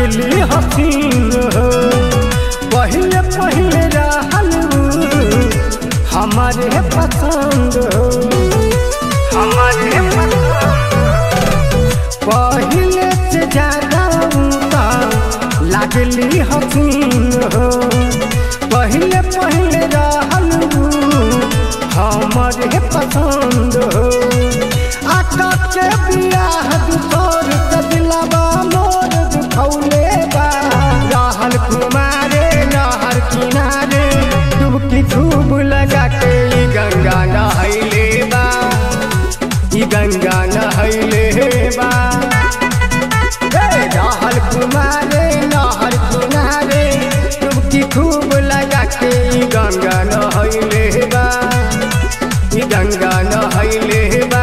लगली हसीन हो पहले पहले रहल उ हमारे पसंद हो हमारे पहले से ज्यादा उनका लगली हसीन हो पहले पहले रहल उ हमारे पसंद हो आका के बियाह दुसर के दिलवा मोर दुखौले बा रहल कुमारे नहर किनारे डुबकी खूब लगा के ई गंगा नहैले बा ई गंगा नहैले बा ए, रहल कुमारे नहर किनारे डुबकी खूब लगा के ई गंगा नहैले बा ई गंगा नहैले बा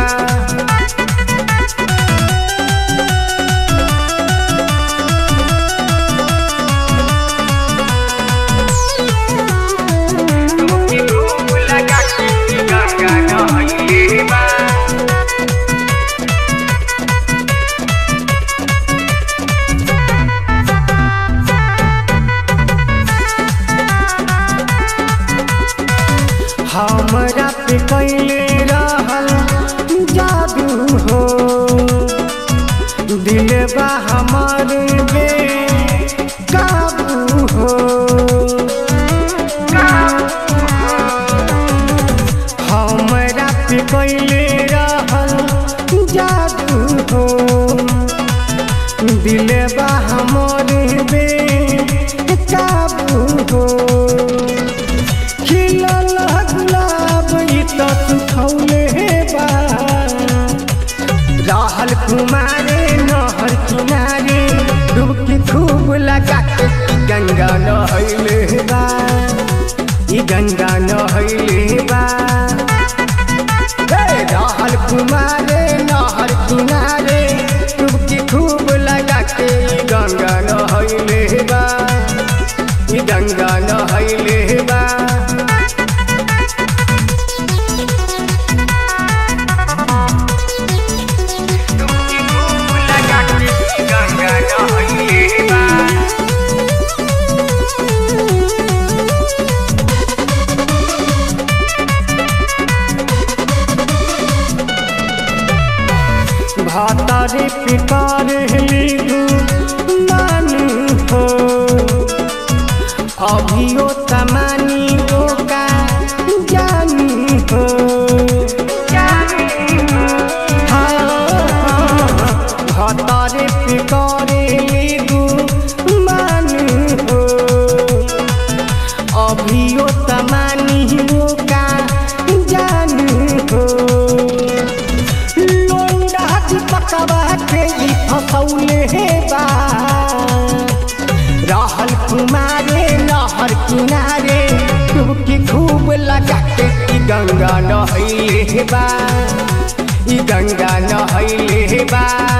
डुबकी खूब लगा के ई गंगा नहैले बा हमरा पे कैले रहल जादू हो दिलबा हमर बे काबू हो हमरा पे कैले रहल जादू हो दिलबा हमर बे काबू हो खिलल गुलाब ई तो सुखौले बा रहल कुमारे नहर किनारे डुबकी खूब लगा के ई गंगा नहैले बा ई गंगा नहैले बा ए, रहल कुमारे नहर किनारे डुबकी खूब लगा के ई गंगा नहैले बा ई गंगा नहैले बा डुबकी खूब लगा के ई गंगा नहैले बा भातारे पिकार लिखू मानू हो अभियो तमानी ओका जानू हो भातारे पिकार लिखू मानू हो अभियो तमानी ओका जानू हो लोंडा पकवा के ई फसौले बा रहल कुमारे नहर किनारे डुबकी खूब लगा के ई गंगा नहैले बा ई गंगा नहैले बा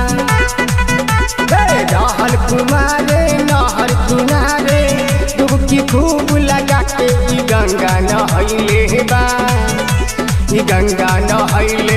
ए, रहल कुमारे नहर किनारे डुबकी खूब लगा के ई गंगा नहैले बा ई गंगा नहैले